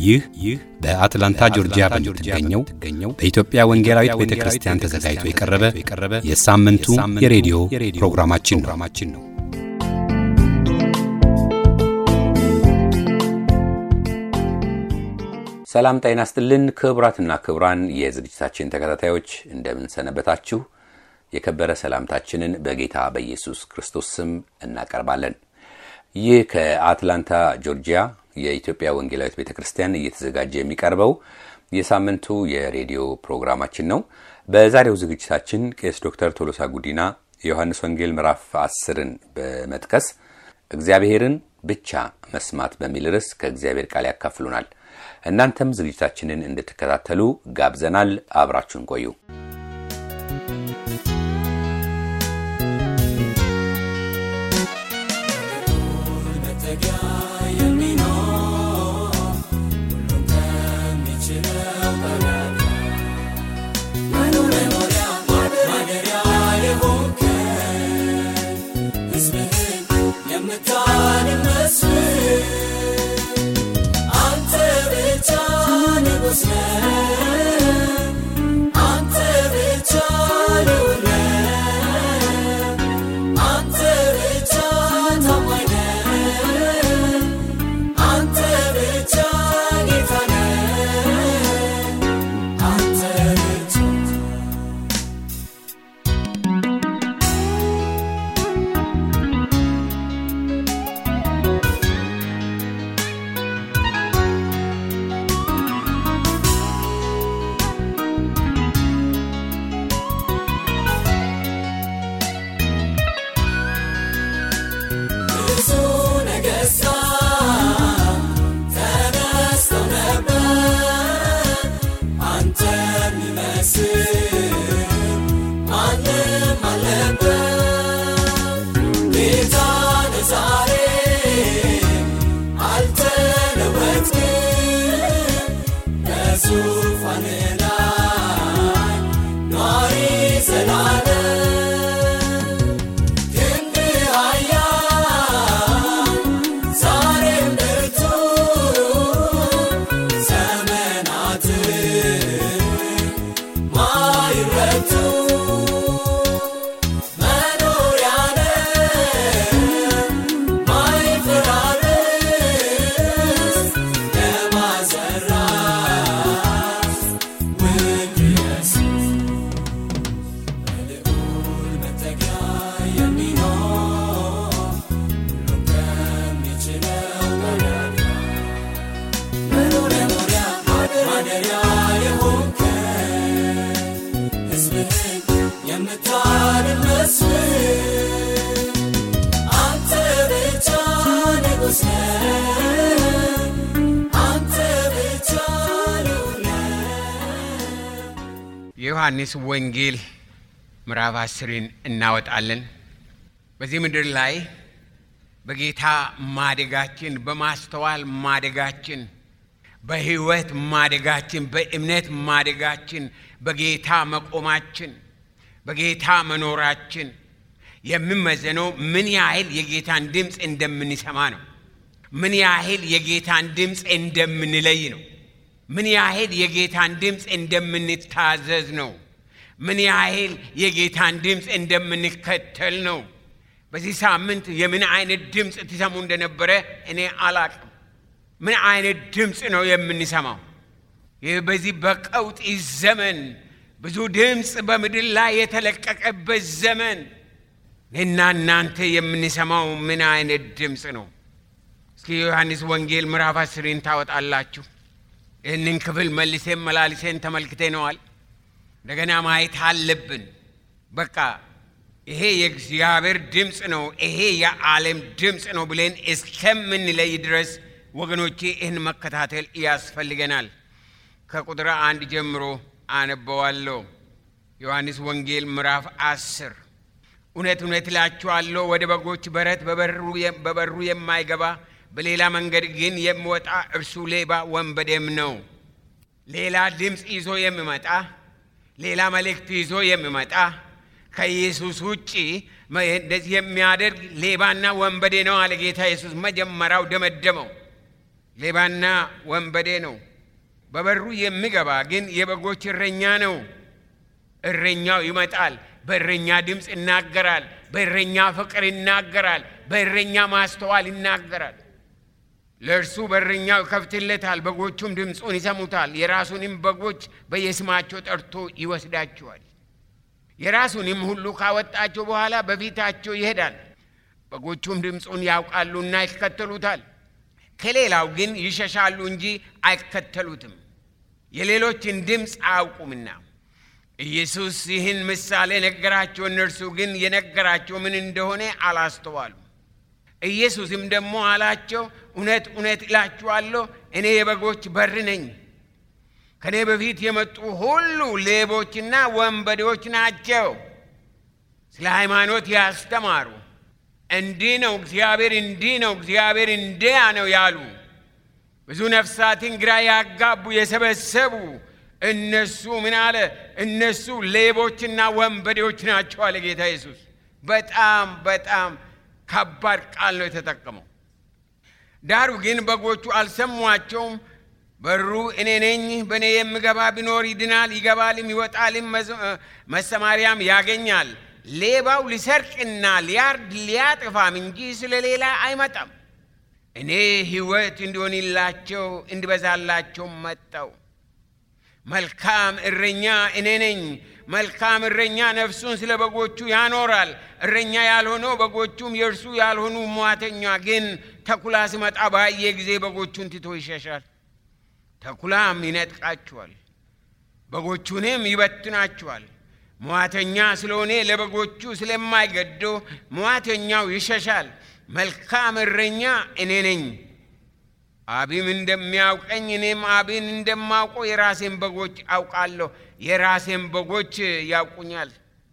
ይህ ይህ በአትላንታ ጆርጂያ በምትገኘው በኢትዮጵያ ወንጌላዊት ቤተ ክርስቲያን ተዘጋጅቶ የቀረበ የሳምንቱ የሬዲዮ ፕሮግራማችን ነው። ሰላም ጤና ይስጥልን። ክቡራትና ክቡራን የዝግጅታችን ተከታታዮች እንደምን ሰነበታችሁ? የከበረ ሰላምታችንን በጌታ በኢየሱስ ክርስቶስ ስም እናቀርባለን። ይህ ከአትላንታ ጆርጂያ የኢትዮጵያ ወንጌላዊት ቤተ ክርስቲያን እየተዘጋጀ የሚቀርበው የሳምንቱ የሬዲዮ ፕሮግራማችን ነው። በዛሬው ዝግጅታችን ቄስ ዶክተር ቶሎሳ ጉዲና የዮሐንስ ወንጌል ምዕራፍ አስርን በመጥቀስ እግዚአብሔርን ብቻ መስማት በሚል ርዕስ ከእግዚአብሔር ቃል ያካፍሉናል። እናንተም ዝግጅታችንን እንድትከታተሉ ጋብዘናል። አብራችሁን ቆዩ። የዮሐንስ ወንጌል ምዕራፍ አስርን እናወጣለን። በዚህ ምድር ላይ በጌታ ማደጋችን፣ በማስተዋል ማደጋችን፣ በሕይወት ማደጋችን፣ በእምነት ማደጋችን፣ በጌታ መቆማችን፣ በጌታ መኖራችን የሚመዘነው ምን ያህል የጌታን ድምፅ እንደምንሰማ ነው። ምን ያህል የጌታን ድምፅ እንደምንለይ ነው። ምን ያህል የጌታን ድምፅ እንደምንታዘዝ ነው። ምን ያህል የጌታን ድምፅ እንደምንከተል ነው። በዚህ ሳምንት የምን አይነት ድምፅ ትሰሙ እንደነበረ እኔ አላቅም። ምን አይነት ድምፅ ነው የምንሰማው? ይህ በዚህ በቀውጢ ዘመን ብዙ ድምፅ በምድር ላይ የተለቀቀበት ዘመን እና እናንተ የምንሰማው ምን አይነት ድምፅ ነው? እስኪ የዮሐንስ ወንጌል ምዕራፍ አስርን ታወጣላችሁ። ይህንን ክፍል መልሴን መላልሴን ተመልክተነዋል። እንደገና ማየት አለብን። በቃ ይሄ የእግዚአብሔር ድምፅ ነው፣ ይሄ የዓለም ድምፅ ነው ብለን እስከምንለይ ድረስ ወገኖቼ ይህን መከታተል ያስፈልገናል። ከቁጥር አንድ ጀምሮ አነበዋለሁ። ዮሐንስ ወንጌል ምዕራፍ አስር እውነት እውነት እላችኋለሁ ወደ በጎች በረት በበሩ የማይገባ በሌላ መንገድ ግን የሚወጣ እርሱ ሌባ ወንበዴም ነው። ሌላ ድምፅ ይዞ የሚመጣ ሌላ መልእክት ይዞ የሚመጣ ከኢየሱስ ውጭ እንደዚህ የሚያደርግ ሌባና ወንበዴ ነው አለ ጌታ ኢየሱስ። መጀመሪያው ደመደመው። ሌባና ወንበዴ ነው። በበሩ የሚገባ ግን የበጎች እረኛ ነው። እረኛው ይመጣል፣ በእረኛ ድምፅ ይናገራል፣ በእረኛ ፍቅር ይናገራል፣ በእረኛ ማስተዋል ይናገራል። ለእርሱ በረኛው ይከፍትለታል፣ በጎቹም ድምፁን ይሰሙታል። የራሱንም በጎች በየስማቸው ጠርቶ ይወስዳቸዋል። የራሱንም ሁሉ ካወጣቸው በኋላ በፊታቸው ይሄዳል። በጎቹም ድምፁን ያውቃሉና ይከተሉታል። ከሌላው ግን ይሸሻሉ እንጂ አይከተሉትም፣ የሌሎችን ድምፅ አያውቁምና። ኢየሱስ ይህን ምሳሌ ነገራቸው፣ እነርሱ ግን የነገራቸው ምን እንደሆነ አላስተዋሉም። ኢየሱስም ደግሞ አላቸው፣ እውነት እውነት እላችኋለሁ እኔ የበጎች በር ነኝ። ከእኔ በፊት የመጡ ሁሉ ሌቦችና ወንበዴዎች ናቸው። ስለ ሃይማኖት ያስተማሩ እንዲህ ነው እግዚአብሔር እንዲህ ነው እግዚአብሔር እንዲያ ነው ያሉ ብዙ ነፍሳትን ግራ ያጋቡ የሰበሰቡ እነሱ ምን አለ? እነሱ ሌቦችና ወንበዴዎች ናቸው አለ ጌታ ኢየሱስ። በጣም በጣም ከባድ ቃል ነው የተጠቀመው። ዳሩ ግን በጎቹ አልሰሟቸውም። በሩ እኔ ነኝ፣ በእኔ የሚገባ ቢኖር ይድናል፣ ይገባልም ይወጣልም፣ መሰማሪያም ያገኛል። ሌባው ሊሰርቅና ሊያርድ ሊያጥፋም እንጂ ስለ ሌላ አይመጣም። እኔ ሕይወት እንዲሆንላቸው እንዲበዛላቸው መጣው። መልካም እረኛ እኔ ነኝ። መልካም እረኛ ነፍሱን ስለ በጎቹ ያኖራል። እረኛ ያልሆነው በጎቹም የእርሱ ያልሆኑ ሟተኛ ግን ተኩላ ሲመጣ ባየ ጊዜ በጎቹን ትቶ ይሸሻል። ተኩላም ይነጥቃቸዋል፣ በጎቹንም ይበትናቸዋል። ሟተኛ ስለሆነ ለበጎቹ ስለማይገደው ሟተኛው ይሸሻል። መልካም እረኛ እኔ ነኝ። አብም እንደሚያውቀኝ እኔም አብን እንደማውቀው የራሴን በጎች አውቃለሁ፣ የራሴን በጎች ያውቁኛል።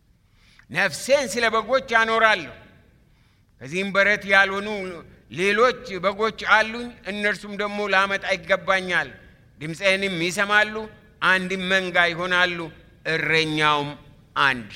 ነፍሴን ስለ በጎች አኖራለሁ። ከዚህም በረት ያልሆኑ ሌሎች በጎች አሉኝ፣ እነርሱም ደግሞ ላመጣ ይገባኛል። ድምፄንም ይሰማሉ፣ አንድም መንጋ ይሆናሉ፣ እረኛውም አንድ።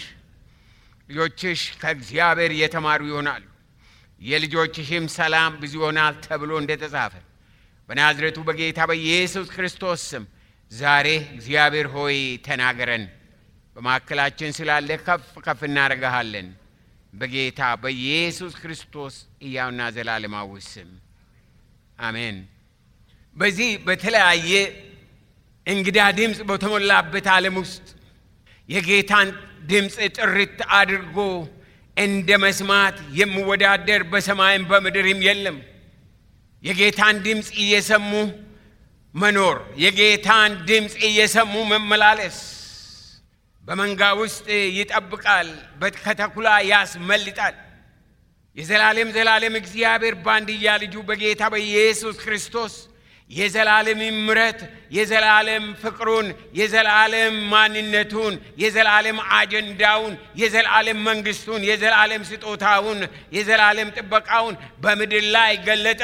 ልጆችሽ ከእግዚአብሔር የተማሩ ይሆናሉ፣ የልጆችሽም ሰላም ብዙ ይሆናል ተብሎ እንደተጻፈ በናዝሬቱ በጌታ በኢየሱስ ክርስቶስ ስም ዛሬ እግዚአብሔር ሆይ ተናገረን። በማዕከላችን ስላለ ከፍ ከፍ እናደርግሃለን። በጌታ በኢየሱስ ክርስቶስ ሕያውና ዘላለማዊ ስም አሜን። በዚህ በተለያየ እንግዳ ድምፅ በተሞላበት ዓለም ውስጥ የጌታን ድምፅ ጥርት አድርጎ እንደ መስማት የሚወዳደር በሰማይም በምድርም የለም። የጌታን ድምፅ እየሰሙ መኖር፣ የጌታን ድምፅ እየሰሙ መመላለስ በመንጋ ውስጥ ይጠብቃል፣ ከተኩላ ያስመልጣል። የዘላለም ዘላለም እግዚአብሔር በአንድያ ልጁ በጌታ በኢየሱስ ክርስቶስ የዘላለም ምሕረት የዘላለም ፍቅሩን የዘላለም ማንነቱን የዘላለም አጀንዳውን የዘላለም መንግስቱን የዘላለም ስጦታውን የዘላለም ጥበቃውን በምድር ላይ ገለጠ።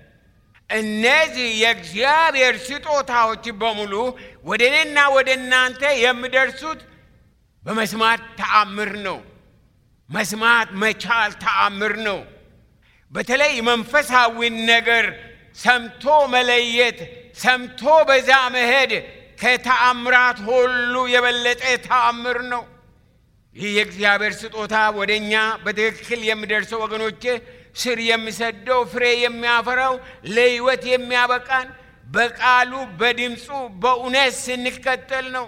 እነዚህ የእግዚአብሔር ስጦታዎች በሙሉ ወደ እኔና ወደ እናንተ የሚደርሱት በመስማት ተአምር ነው። መስማት መቻል ተአምር ነው። በተለይ መንፈሳዊን ነገር ሰምቶ መለየት፣ ሰምቶ በዛ መሄድ ከተአምራት ሁሉ የበለጠ ተአምር ነው። ይህ የእግዚአብሔር ስጦታ ወደ እኛ በትክክል የሚደርሰው ወገኖቼ ስር የሚሰደው ፍሬ የሚያፈራው ለሕይወት የሚያበቃን በቃሉ በድምፁ በእውነት ስንከተል ነው።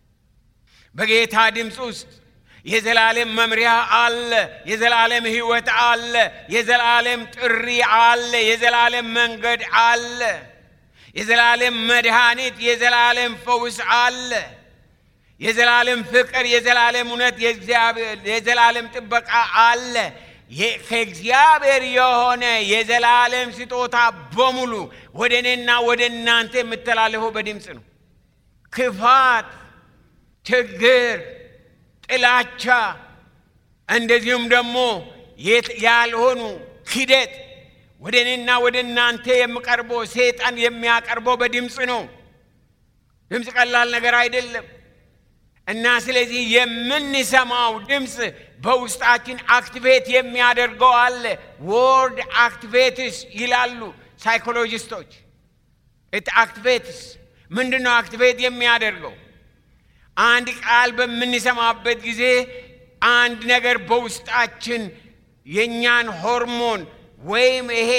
በጌታ ድምፅ ውስጥ የዘላለም መምሪያ አለ። የዘላለም ሕይወት አለ። የዘላለም ጥሪ አለ። የዘላለም መንገድ አለ። የዘላለም መድኃኒት፣ የዘላለም ፈውስ አለ። የዘላለም ፍቅር፣ የዘላለም እውነት፣ የዘላለም ጥበቃ አለ። ከእግዚአብሔር የሆነ የዘላለም ስጦታ በሙሉ ወደ እኔና ወደ እናንተ የምተላለፈው በድምፅ ነው። ክፋት፣ ችግር፣ ጥላቻ እንደዚሁም ደግሞ ያልሆኑ ክደት ወደ እኔና ወደ እናንተ የሚቀርበው ሰይጣን የሚያቀርበው በድምፅ ነው። ድምፅ ቀላል ነገር አይደለም እና ስለዚህ የምንሰማው ድምፅ በውስጣችን አክቲቬት የሚያደርገው አለ። ወርድ አክቲቬትስ ይላሉ ሳይኮሎጂስቶች። ኢት አክቲቬትስ ምንድን ነው አክቲቬት የሚያደርገው? አንድ ቃል በምንሰማበት ጊዜ አንድ ነገር በውስጣችን የእኛን ሆርሞን ወይም ይሄ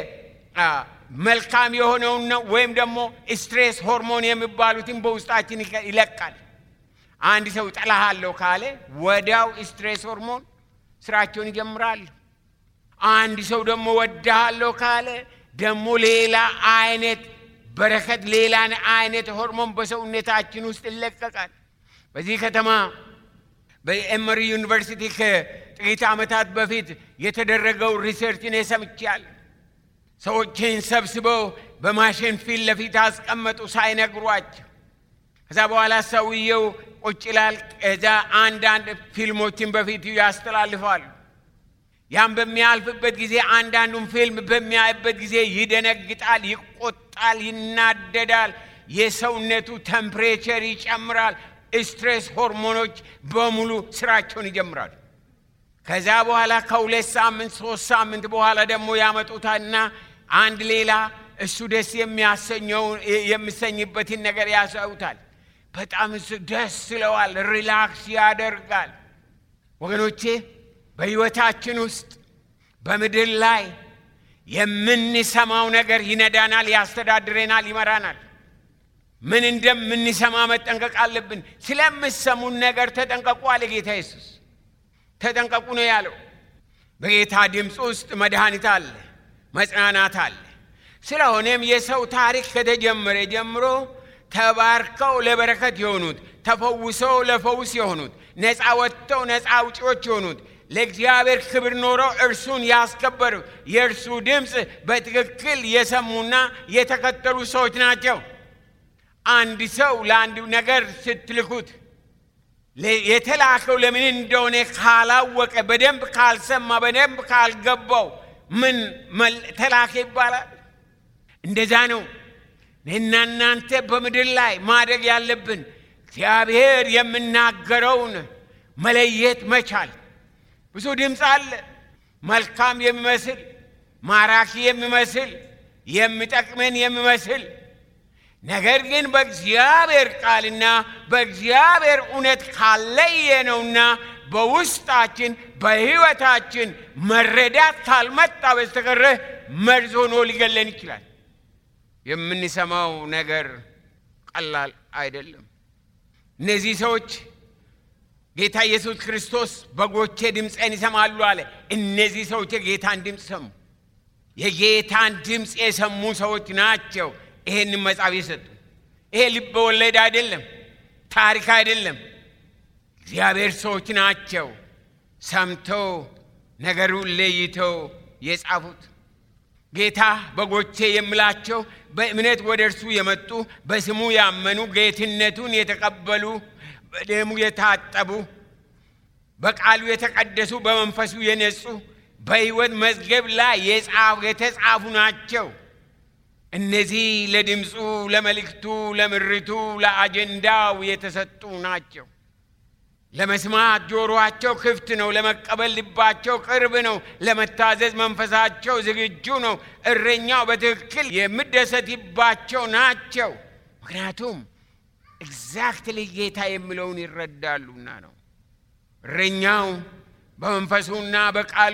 መልካም የሆነውን ነው ወይም ደግሞ ስትሬስ ሆርሞን የሚባሉትን በውስጣችን ይለቃል። አንድ ሰው ጠላሃለሁ ካለ ወዲያው ስትሬስ ሆርሞን ስራቸውን ይጀምራሉ። አንድ ሰው ደግሞ ወዳሃለሁ ካለ ደግሞ ሌላ አይነት በረከት፣ ሌላ አይነት ሆርሞን በሰውነታችን ውስጥ ይለቀቃል። በዚህ ከተማ በኤመሪ ዩኒቨርሲቲ ከጥቂት ዓመታት በፊት የተደረገው ሪሰርች እኔ ሰምቻለሁ። ሰዎችን ሰብስበው በማሽን ፊት ለፊት አስቀመጡ ሳይነግሯቸው። ከዛ በኋላ ሰውየው ቁጭ ይላል። ከዛ አንዳንድ ፊልሞችን በፊቱ ያስተላልፋሉ። ያም በሚያልፍበት ጊዜ አንዳንዱን ፊልም በሚያይበት ጊዜ ይደነግጣል፣ ይቆጣል፣ ይናደዳል። የሰውነቱ ቴምፕሬቸር ይጨምራል። ስትሬስ ሆርሞኖች በሙሉ ስራቸውን ይጀምራሉ። ከዛ በኋላ ከሁለት ሳምንት ሶስት ሳምንት በኋላ ደግሞ ያመጡታና አንድ ሌላ እሱ ደስ የሚያሰኘው የሚሰኝበትን ነገር ያሳዩታል። በጣም እሱ ደስ ይለዋል፣ ሪላክስ ያደርጋል። ወገኖቼ በሕይወታችን ውስጥ በምድር ላይ የምንሰማው ነገር ይነዳናል፣ ያስተዳድረናል፣ ይመራናል። ምን እንደምንሰማ መጠንቀቅ አለብን። ስለምሰሙን ነገር ተጠንቀቁ አለ ጌታ ኢየሱስ። ተጠንቀቁ ነው ያለው። በጌታ ድምፅ ውስጥ መድኃኒት አለ፣ መጽናናት አለ። ስለሆነም የሰው ታሪክ ከተጀመረ ጀምሮ ተባርከው ለበረከት የሆኑት ተፈውሰው ለፈውስ የሆኑት ነፃ ወጥተው ነፃ አውጪዎች የሆኑት ለእግዚአብሔር ክብር ኖረው እርሱን ያስከበሩ የእርሱ ድምፅ በትክክል የሰሙና የተከተሉ ሰዎች ናቸው። አንድ ሰው ለአንድ ነገር ስትልኩት የተላከው ለምን እንደሆነ ካላወቀ፣ በደንብ ካልሰማ፣ በደንብ ካልገባው ምን ተላከ ይባላል? እንደዛ ነው። እኔና እናንተ በምድር ላይ ማድረግ ያለብን እግዚአብሔር የምናገረውን መለየት መቻል። ብዙ ድምፅ አለ፣ መልካም የሚመስል ማራኪ የሚመስል የሚጠቅመን የሚመስል ነገር ግን በእግዚአብሔር ቃልና በእግዚአብሔር እውነት ካለየነውና በውስጣችን በሕይወታችን መረዳት ካልመጣ በስተቀረ መርዝ ሆኖ ሊገለን ይችላል። የምንሰማው ነገር ቀላል አይደለም። እነዚህ ሰዎች ጌታ ኢየሱስ ክርስቶስ በጎቼ ድምፄን ይሰማሉ አለ። እነዚህ ሰዎች የጌታን ድምፅ ሰሙ። የጌታን ድምፅ የሰሙ ሰዎች ናቸው ይሄንን መጽሐፍ የሰጡ። ይሄ ልብ ወለድ አይደለም፣ ታሪክ አይደለም። እግዚአብሔር ሰዎች ናቸው ሰምተው ነገሩን ለይተው የጻፉት። ጌታ በጎቼ የምላቸው በእምነት ወደ እርሱ የመጡ በስሙ ያመኑ ጌትነቱን የተቀበሉ በደሙ የታጠቡ በቃሉ የተቀደሱ በመንፈሱ የነጹ በሕይወት መዝገብ ላይ የተጻፉ ናቸው። እነዚህ ለድምፁ፣ ለመልእክቱ፣ ለምሪቱ፣ ለአጀንዳው የተሰጡ ናቸው። ለመስማት ጆሮአቸው ክፍት ነው። ለመቀበል ልባቸው ቅርብ ነው። ለመታዘዝ መንፈሳቸው ዝግጁ ነው። እረኛው በትክክል የሚደሰትባቸው ናቸው። ምክንያቱም ኤግዛክትሊ ጌታ የሚለውን ይረዳሉና ነው። እረኛው በመንፈሱና በቃሉ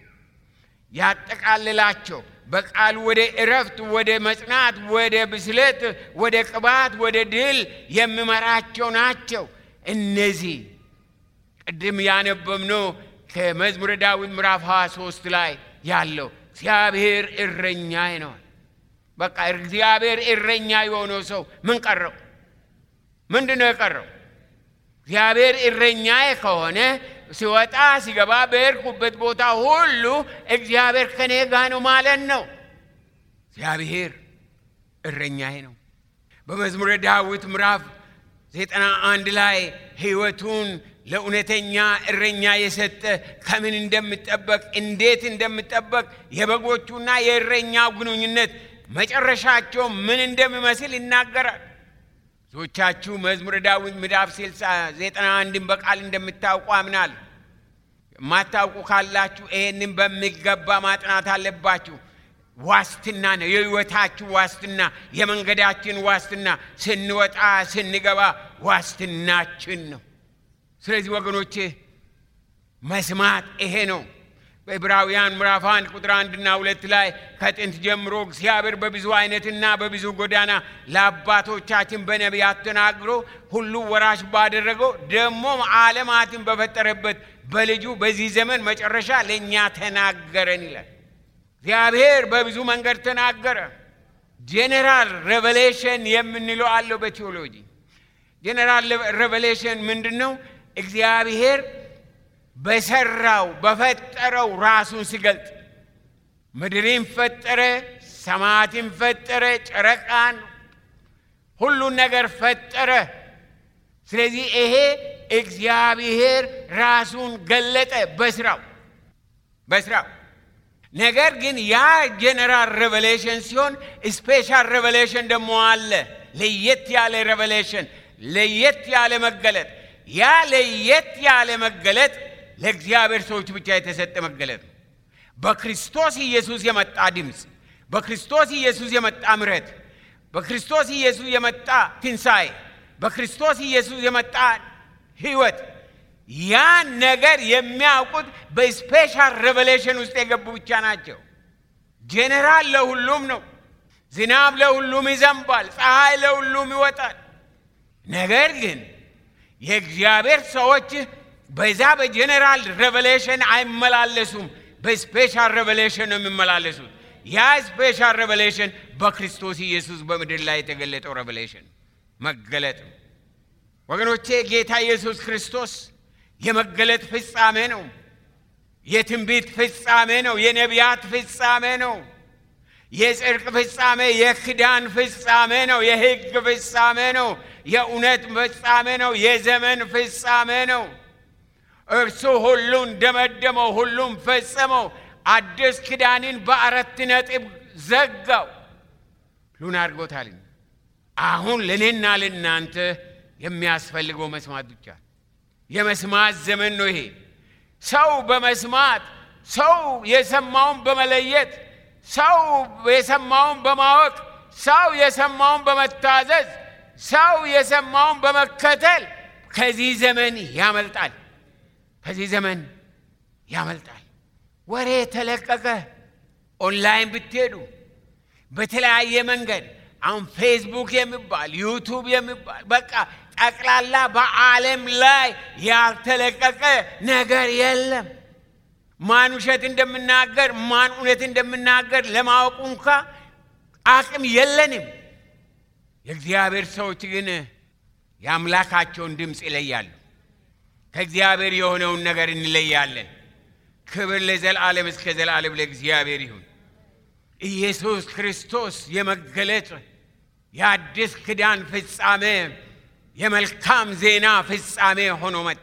ያጠቃልላቸው በቃሉ ወደ እረፍት፣ ወደ መጽናት፣ ወደ ብስለት፣ ወደ ቅባት፣ ወደ ድል የሚመራቸው ናቸው። እነዚህ ቅድም ያነበብነው ከመዝሙረ ዳዊት ምዕራፍ 23 ላይ ያለው እግዚአብሔር እረኛዬ ነው። በቃ እግዚአብሔር እረኛ የሆነው ሰው ምን ቀረው? ምንድን ነው የቀረው? እግዚአብሔር እረኛዬ ከሆነ ሲወጣ ሲገባ በሄድኩበት ቦታ ሁሉ እግዚአብሔር ከኔ ጋ ነው ማለት ነው። እግዚአብሔር እረኛዬ ነው። በመዝሙረ ዳዊት ምዕራፍ ዘጠና አንድ ላይ ሕይወቱን ለእውነተኛ እረኛ የሰጠ ከምን እንደምጠበቅ እንዴት እንደምጠበቅ የበጎቹና የእረኛው ግንኙነት መጨረሻቸው ምን እንደሚመስል ይናገራል። ብዙዎቻችሁ መዝሙረ ዳዊት ምዕራፍ ስልሳ ዘጠና አንድን በቃል እንደምታውቁ አምናል። የማታውቁ ካላችሁ ይሄንን በሚገባ ማጥናት አለባችሁ። ዋስትና ነው። የህይወታችን ዋስትና፣ የመንገዳችን ዋስትና፣ ስንወጣ ስንገባ ዋስትናችን ነው። ስለዚህ ወገኖቼ መስማት ይሄ ነው። በዕብራውያን ምዕራፍ አንድ ቁጥር አንድና ሁለት ላይ ከጥንት ጀምሮ እግዚአብሔር በብዙ አይነትና በብዙ ጎዳና ለአባቶቻችን በነቢያት ተናግሮ ሁሉ ወራሽ ባደረገው ደግሞም ዓለማትን በፈጠረበት በልጁ በዚህ ዘመን መጨረሻ ለእኛ ተናገረን ይላል። እግዚአብሔር በብዙ መንገድ ተናገረ። ጄኔራል ሬቨሌሽን የምንለው አለው በቴዎሎጂ። ጄኔራል ሬቨሌሽን ምንድን ነው? እግዚአብሔር በሰራው በፈጠረው ራሱን ሲገልጥ ምድርን ፈጠረ፣ ሰማያትን ፈጠረ፣ ጨረቃን፣ ሁሉን ነገር ፈጠረ። ስለዚህ ይሄ እግዚአብሔር ራሱን ገለጠ በስራው በስራው ነገር ግን ያ ጄኔራል ሬቨሌሽን ሲሆን ስፔሻል ሬቨሌሽን ደግሞ አለ። ለየት ያለ ሬቨሌሽን፣ ለየት ያለ መገለጥ። ያ ለየት ያለ መገለጥ ለእግዚአብሔር ሰዎች ብቻ የተሰጠ መገለጥ ነው። በክርስቶስ ኢየሱስ የመጣ ድምፅ፣ በክርስቶስ ኢየሱስ የመጣ ምሕረት፣ በክርስቶስ ኢየሱስ የመጣ ትንሣኤ፣ በክርስቶስ ኢየሱስ የመጣ ሕይወት ያን ነገር የሚያውቁት በስፔሻል ሬቨሌሽን ውስጥ የገቡ ብቻ ናቸው። ጄኔራል ለሁሉም ነው። ዝናብ ለሁሉም ይዘንባል፣ ፀሐይ ለሁሉም ይወጣል። ነገር ግን የእግዚአብሔር ሰዎች በዛ በጄኔራል ሬቨሌሽን አይመላለሱም። በስፔሻል ሬቨሌሽን ነው የሚመላለሱት። ያ ስፔሻል ሬቨሌሽን በክርስቶስ ኢየሱስ በምድር ላይ የተገለጠው ሬቨሌሽን መገለጥ ነው። ወገኖቼ ጌታ ኢየሱስ ክርስቶስ የመገለጥ ፍጻሜ ነው። የትንቢት ፍጻሜ ነው። የነቢያት ፍጻሜ ነው። የጽድቅ ፍጻሜ፣ የክዳን ፍጻሜ ነው። የሕግ ፍጻሜ ነው። የእውነት ፍጻሜ ነው። የዘመን ፍጻሜ ነው። እርሱ ሁሉን ደመደመው፣ ሁሉም ፈጸመው። አዲስ ኪዳንን በአራት ነጥብ ዘጋው። ሁሉን አድርጎታል። አሁን ለእኔና ለእናንተ የሚያስፈልገው መስማት ብቻ የመስማት ዘመን ነው ይሄ። ሰው በመስማት ሰው የሰማውን በመለየት ሰው የሰማውን በማወቅ ሰው የሰማውን በመታዘዝ ሰው የሰማውን በመከተል ከዚህ ዘመን ያመልጣል። ከዚህ ዘመን ያመልጣል። ወሬ ተለቀቀ። ኦንላይን ብትሄዱ በተለያየ መንገድ አሁን ፌስቡክ የሚባል ዩቱብ የሚባል በቃ ጠቅላላ በዓለም ላይ ያልተለቀቀ ነገር የለም። ማን ውሸት እንደምናገር ማን እውነት እንደምናገር ለማወቁ እንኳ አቅም የለንም። የእግዚአብሔር ሰዎች ግን የአምላካቸውን ድምፅ ይለያሉ። ከእግዚአብሔር የሆነውን ነገር እንለያለን። ክብር ለዘላለም እስከ ዘላለም ለእግዚአብሔር ይሁን። ኢየሱስ ክርስቶስ የመገለጥ የአዲስ ኪዳን ፍጻሜ የመልካም ዜና ፍጻሜ ሆኖ መጣ።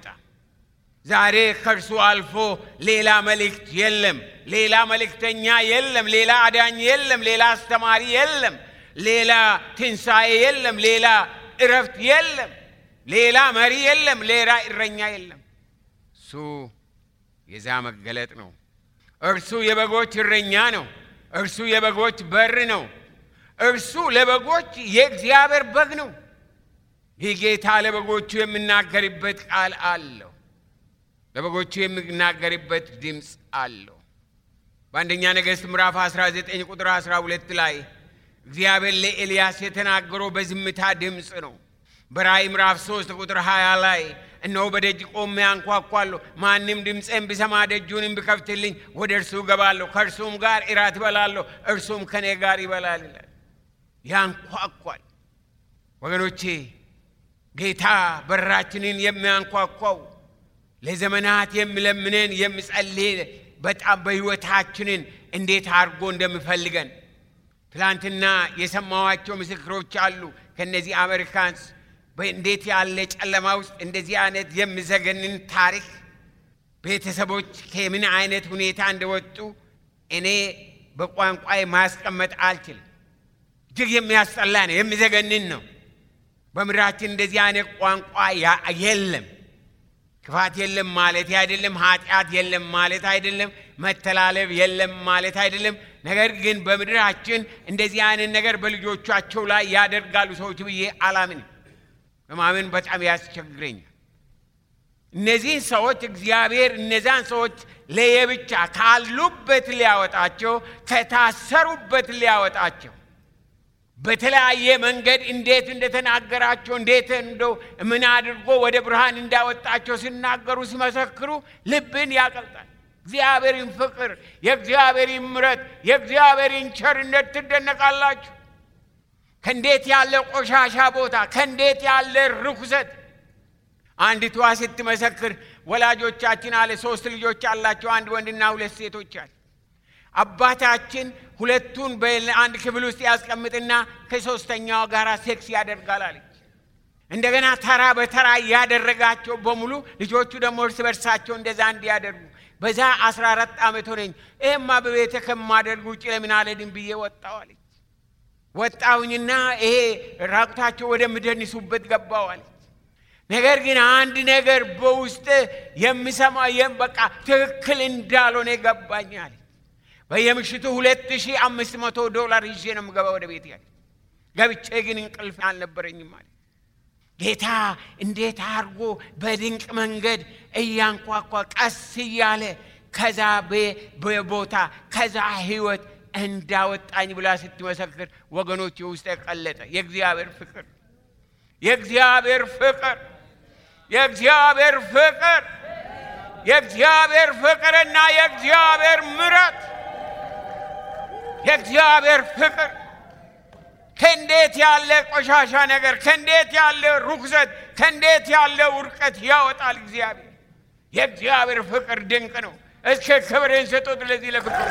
ዛሬ ከእርሱ አልፎ ሌላ መልእክት የለም፣ ሌላ መልእክተኛ የለም፣ ሌላ አዳኝ የለም፣ ሌላ አስተማሪ የለም፣ ሌላ ትንሣኤ የለም፣ ሌላ እረፍት የለም፣ ሌላ መሪ የለም፣ ሌላ እረኛ የለም። እሱ የዛ መገለጥ ነው። እርሱ የበጎች እረኛ ነው። እርሱ የበጎች በር ነው። እርሱ ለበጎች የእግዚአብሔር በግ ነው። ይህ ጌታ ለበጎቹ የሚናገርበት ቃል አለው። ለበጎቹ የሚናገርበት ድምፅ አለው። በአንደኛ ነገሥት ምዕራፍ 19 ቁጥር 12 ላይ እግዚአብሔር ለኤልያስ የተናገረው በዝምታ ድምፅ ነው። በራእይ ምዕራፍ 3 ቁጥር 20 ላይ እነሆ በደጅ ቆሜ አንኳኳለሁ፣ ማንም ድምፄን ቢሰማ ደጁንም ቢከፍትልኝ ወደ እርሱ እገባለሁ፣ ከእርሱም ጋር እራት እበላለሁ፣ እርሱም ከእኔ ጋር ይበላል ይላል። ያንኳኳል። ወገኖቼ ጌታ በራችንን የሚያንኳኳው ለዘመናት የሚለምነን የሚጸልይ በጣም በሕይወታችንን እንዴት አድርጎ እንደሚፈልገን ትላንትና የሰማኋቸው ምስክሮች አሉ። ከነዚህ አሜሪካንስ እንዴት ያለ ጨለማ ውስጥ እንደዚህ አይነት የሚዘገንን ታሪክ ቤተሰቦች ከምን አይነት ሁኔታ እንደወጡ እኔ በቋንቋ ማስቀመጥ አልችልም። እጅግ የሚያስጠላ ነው፣ የሚዘገንን ነው። በምድራችን እንደዚህ አይነት ቋንቋ የለም። ክፋት የለም ማለት አይደለም። ኃጢአት የለም ማለት አይደለም። መተላለፍ የለም ማለት አይደለም። ነገር ግን በምድራችን እንደዚህ አይነት ነገር በልጆቻቸው ላይ ያደርጋሉ ሰዎች ብዬ አላምን። በማመን በጣም ያስቸግረኛል። እነዚህን ሰዎች እግዚአብሔር እነዛን ሰዎች ለየብቻ ካሉበት ሊያወጣቸው ከታሰሩበት ሊያወጣቸው በተለያየ መንገድ እንዴት እንደተናገራቸው እንዴት እንደው ምን አድርጎ ወደ ብርሃን እንዳወጣቸው ሲናገሩ ሲመሰክሩ ልብን ያቀልጣል። እግዚአብሔርን ፍቅር፣ የእግዚአብሔርን ምሕረት፣ የእግዚአብሔርን ቸርነት ትደነቃላችሁ። ከእንዴት ያለ ቆሻሻ ቦታ ከእንዴት ያለ ርኩሰት አንዲቷ ስትመሰክር ወላጆቻችን አለ ሶስት ልጆች አላቸው፣ አንድ ወንድና ሁለት ሴቶች አለ። አባታችን ሁለቱን በአንድ ክፍል ውስጥ ያስቀምጥና ከሶስተኛዋ ጋር ሴክስ ያደርጋል አለች። እንደገና ተራ በተራ ያደረጋቸው በሙሉ ልጆቹ ደግሞ እርስ በርሳቸው እንደዛ እንዲያደርጉ በዛ አስራ አራት ዓመት ሆነኝ። ይህማ በቤተ ከማደርግ ውጭ ለምን አልሄድም ብዬ ወጣሁ አለች። ወጣሁኝና ይሄ ራቁታቸው ወደምደንሱበት ገባሁ አለች። ነገር ግን አንድ ነገር በውስጥ የሚሰማ በቃ ትክክል እንዳልሆነ ገባኝ አለች። በየምሽቱ ሁለት ሺህ አምስት መቶ ዶላር ይዤ ነው የምገባ ወደ ቤት ያለ ገብቼ ግን እንቅልፍ አልነበረኝም አለ። ጌታ እንዴት አድርጎ በድንቅ መንገድ እያንኳኳ ቀስ እያለ ከዛ ቦታ ከዛ ህይወት እንዳወጣኝ ብላ ስትመሰክር ወገኖች ውስጥ የቀለጠ የእግዚአብሔር ፍቅር የእግዚአብሔር ፍቅር የእግዚአብሔር ፍቅር የእግዚአብሔር ፍቅርና የእግዚአብሔር ምረት የእግዚአብሔር ፍቅር ከእንዴት ያለ ቆሻሻ ነገር ከእንዴት ያለ ርኩሰት ከእንዴት ያለ ውድቀት ያወጣል እግዚአብሔር። የእግዚአብሔር ፍቅር ድንቅ ነው። እስከ ክብርን ስጡት ለዚህ ለፍቅር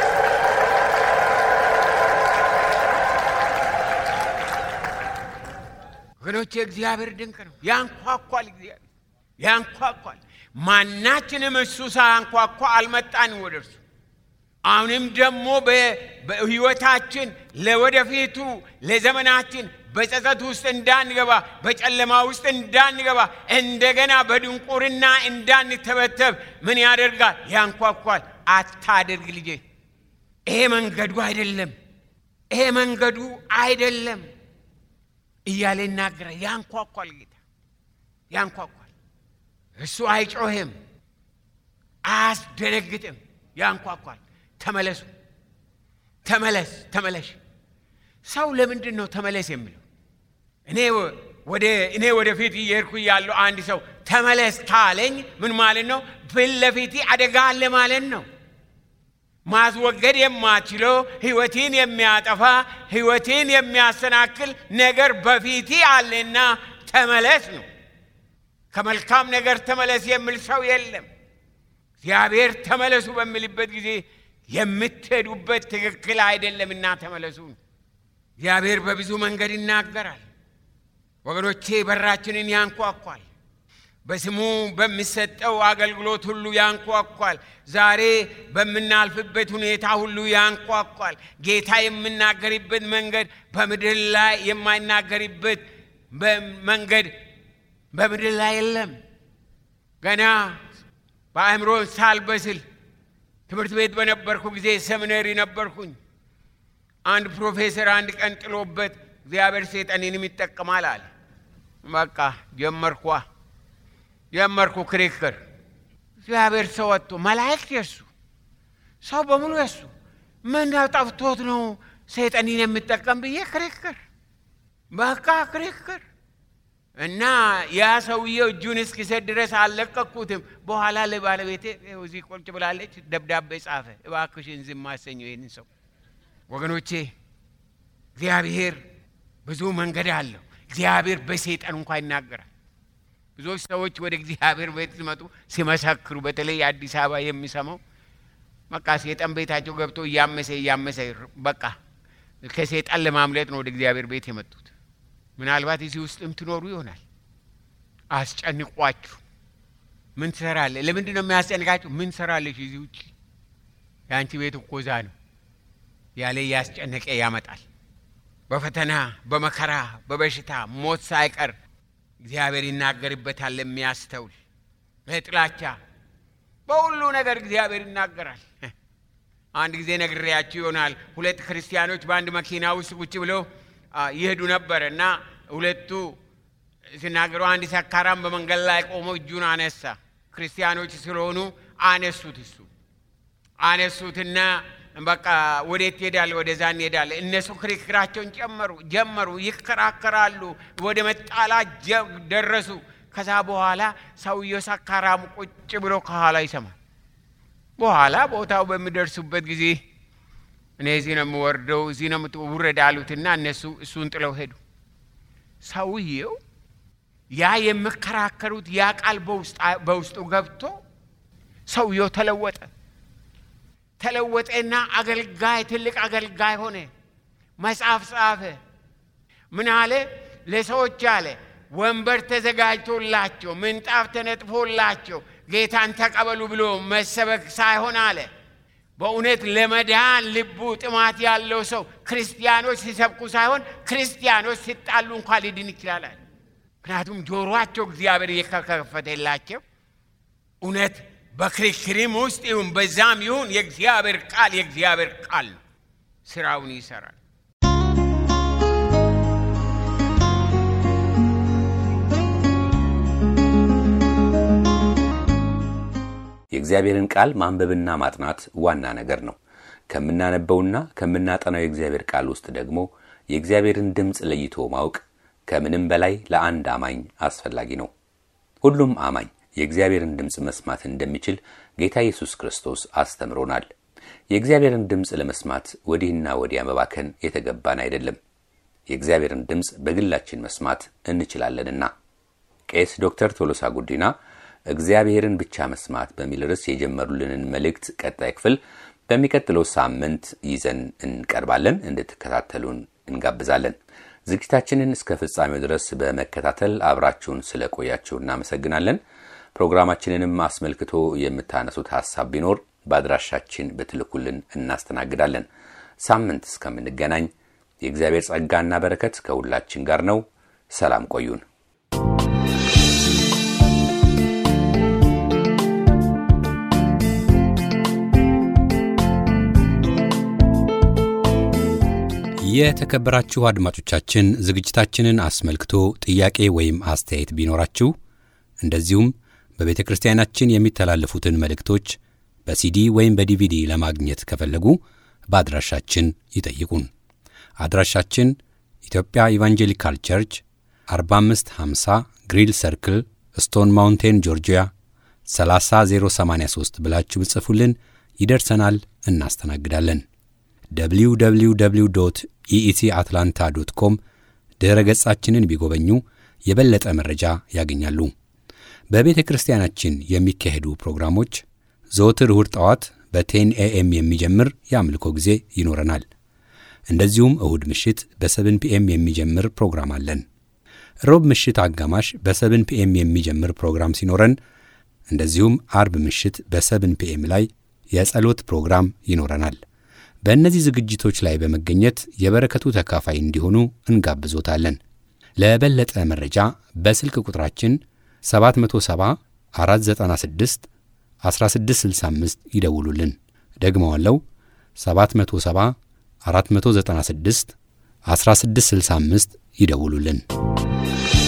ወገኖች፣ የእግዚአብሔር ድንቅ ነው። ያንኳኳል፣ እግዚአብሔር ያንኳኳል። ማናችንም እሱ ሳያንኳኳ አልመጣንም ወደ እርሱ። አሁንም ደግሞ በህይወታችን ለወደፊቱ ለዘመናችን በጸጸት ውስጥ እንዳንገባ፣ በጨለማ ውስጥ እንዳንገባ፣ እንደገና በድንቁርና እንዳንተበተብ ምን ያደርጋል? ያንኳኳል። አታደርግ ልጄ፣ ይሄ መንገዱ አይደለም፣ ይሄ መንገዱ አይደለም እያለ ይናገራል። ያንኳኳል፣ ጌታ ያንኳኳል። እሱ አይጮህም፣ አያስደነግጥም፣ ያንኳኳል። ተመለሱ፣ ተመለስ፣ ተመለሽ። ሰው ለምንድን ነው ተመለስ የሚለው? እኔ ወደ እኔ ወደፊት እየሄድኩ ያለው አንድ ሰው ተመለስ ካለኝ ምን ማለት ነው? ፊት ለፊት አደጋ አለ ማለት ነው። ማስወገድ የማችለው ህይወቴን የሚያጠፋ ህይወቴን የሚያሰናክል ነገር በፊቴ አለና ተመለስ ነው። ከመልካም ነገር ተመለስ የሚል ሰው የለም። እግዚአብሔር ተመለሱ በሚልበት ጊዜ የምትሄዱበት ትክክል አይደለምና ተመለሱ። እግዚአብሔር በብዙ መንገድ ይናገራል። ወገኖቼ በራችንን ያንኳኳል። በስሙ በሚሰጠው አገልግሎት ሁሉ ያንኳኳል። ዛሬ በምናልፍበት ሁኔታ ሁሉ ያንኳኳል። ጌታ የምናገርበት መንገድ በምድር ላይ የማይናገርበት መንገድ በምድር ላይ የለም። ገና በአእምሮ ሳልበስል ትምህርት ቤት በነበርኩ ጊዜ ሰሚነሪ ነበርኩኝ። አንድ ፕሮፌሰር አንድ ቀን ጥሎበት እግዚአብሔር ሰይጣኔንም ይጠቀማል አለ። በቃ ጀመርኳ ጀመርኩ ክርክር። እግዚአብሔር ሰው ወጥቶ መላእክት የሱ ሰው በሙሉ የሱ ምን ጠፍቶት ነው ሰይጣኔን የሚጠቀም ብዬ ክርክር፣ በቃ ክርክር እና ያ ሰውዬው እጁን እስኪሰጥ ድረስ አልለቀቅኩትም። በኋላ ለባለቤቴ እዚህ ቁጭ ብላለች፣ ደብዳቤ ጻፈ። እባክሽን ዝም አሰኘው ይህንን ሰው። ወገኖቼ እግዚአብሔር ብዙ መንገድ አለው። እግዚአብሔር በሰይጣን እንኳ ይናገራል። ብዙዎች ሰዎች ወደ እግዚአብሔር ቤት ሲመጡ ሲመሰክሩ፣ በተለይ አዲስ አበባ የሚሰማው በቃ ሰይጣን ቤታቸው ገብቶ እያመሰ እያመሰ በቃ ከሰይጣን ለማምለጥ ነው ወደ እግዚአብሔር ቤት የመጡት። ምናልባት እዚህ ውስጥም ትኖሩ ይሆናል። አስጨንቋችሁ ምን ትሰራለህ? ለምንድን ነው የሚያስጨንቃችሁ? ምን ትሰራለች እዚህ ውጭ? የአንቺ ቤት እኮ እዛ ነው ያለ እያስጨነቀ ያመጣል። በፈተና በመከራ በበሽታ ሞት ሳይቀር እግዚአብሔር ይናገርበታል። ለሚያስተውል በጥላቻ በሁሉ ነገር እግዚአብሔር ይናገራል። አንድ ጊዜ ነግሬያችሁ ይሆናል። ሁለት ክርስቲያኖች በአንድ መኪና ውስጥ ቁጭ ብለው ይሄዱ ነበር እና ሁለቱ ሲናገሩ አንድ ሰካራም በመንገድ ላይ ቆሞ እጁን አነሳ። ክርስቲያኖች ስለሆኑ አነሱት። እሱ አነሱትና በቃ ወዴት ትሄዳለህ? ወደዛ እንሄዳለን። እነሱ ክርክራቸውን ጨመሩ ጀመሩ። ይከራከራሉ። ወደ መጣላት ደረሱ። ከዛ በኋላ ሰውየው ሰካራሙ ቁጭ ብሎ ከኋላ ይሰማል። በኋላ ቦታው በሚደርሱበት ጊዜ እኔ እዚህ ነው የምወርደው፣ እዚህ ነው ውረድ አሉትና እነሱ እሱን ጥለው ሄዱ። ሰውየው ያ የሚከራከሩት ያ ቃል በውስጡ ገብቶ ሰውየው ተለወጠ። ተለወጠና አገልጋይ ትልቅ አገልጋይ ሆነ። መጽሐፍ ጻፈ። ምን አለ? ለሰዎች አለ ወንበር ተዘጋጅቶላቸው ምንጣፍ ተነጥፎላቸው ጌታን ተቀበሉ ብሎ መሰበክ ሳይሆን አለ በእውነት ለመዳን ልቡ ጥማት ያለው ሰው ክርስቲያኖች ሲሰብኩ ሳይሆን ክርስቲያኖች ሲጣሉ እንኳ ሊድን ይችላል። ምክንያቱም ጆሮአቸው እግዚአብሔር የከፈተላቸው እውነት በክርክርም ውስጥ ይሁን በዛም ይሁን የእግዚአብሔር ቃል የእግዚአብሔር ቃል ነው፣ ስራውን ይሰራል። የእግዚአብሔርን ቃል ማንበብና ማጥናት ዋና ነገር ነው። ከምናነበውና ከምናጠናው የእግዚአብሔር ቃል ውስጥ ደግሞ የእግዚአብሔርን ድምፅ ለይቶ ማወቅ ከምንም በላይ ለአንድ አማኝ አስፈላጊ ነው። ሁሉም አማኝ የእግዚአብሔርን ድምፅ መስማት እንደሚችል ጌታ ኢየሱስ ክርስቶስ አስተምሮናል። የእግዚአብሔርን ድምፅ ለመስማት ወዲህና ወዲያ መባከን የተገባን አይደለም። የእግዚአብሔርን ድምፅ በግላችን መስማት እንችላለንና። ቄስ ዶክተር ቶሎሳ ጉዲና እግዚአብሔርን ብቻ መስማት በሚል ርዕስ የጀመሩልንን መልእክት ቀጣይ ክፍል በሚቀጥለው ሳምንት ይዘን እንቀርባለን። እንድትከታተሉን እንጋብዛለን። ዝግጅታችንን እስከ ፍጻሜው ድረስ በመከታተል አብራችሁን ስለቆያችሁ እናመሰግናለን። ፕሮግራማችንንም አስመልክቶ የምታነሱት ሀሳብ ቢኖር በአድራሻችን ብትልኩልን እናስተናግዳለን። ሳምንት እስከምንገናኝ የእግዚአብሔር ጸጋና በረከት ከሁላችን ጋር ነው። ሰላም ቆዩን። የተከበራችሁ አድማጮቻችን ዝግጅታችንን አስመልክቶ ጥያቄ ወይም አስተያየት ቢኖራችሁ እንደዚሁም በቤተ ክርስቲያናችን የሚተላለፉትን መልእክቶች በሲዲ ወይም በዲቪዲ ለማግኘት ከፈለጉ በአድራሻችን ይጠይቁን። አድራሻችን ኢትዮጵያ ኢቫንጀሊካል ቸርች 4550 ግሪል ሰርክል ስቶን ማውንቴን ጆርጂያ 30083 ብላችሁ ብጽፉልን ይደርሰናል፣ እናስተናግዳለን። www ኢኢሲ አትላንታ ዶት ኮም ድረ ገጻችንን ቢጎበኙ የበለጠ መረጃ ያገኛሉ። በቤተ ክርስቲያናችን የሚካሄዱ ፕሮግራሞች ዘወትር እሁድ ጠዋት በቴን ኤኤም የሚጀምር የአምልኮ ጊዜ ይኖረናል። እንደዚሁም እሁድ ምሽት በሰብን ፒኤም የሚጀምር ፕሮግራም አለን። ሮብ ምሽት አጋማሽ በሰብን ፒኤም የሚጀምር ፕሮግራም ሲኖረን እንደዚሁም አርብ ምሽት በሰብን ፒኤም ላይ የጸሎት ፕሮግራም ይኖረናል። በእነዚህ ዝግጅቶች ላይ በመገኘት የበረከቱ ተካፋይ እንዲሆኑ እንጋብዞታለን። ለበለጠ መረጃ በስልክ ቁጥራችን 770 496 1665 ይደውሉልን። ደግመዋለው 770 496 1665 ይደውሉልን።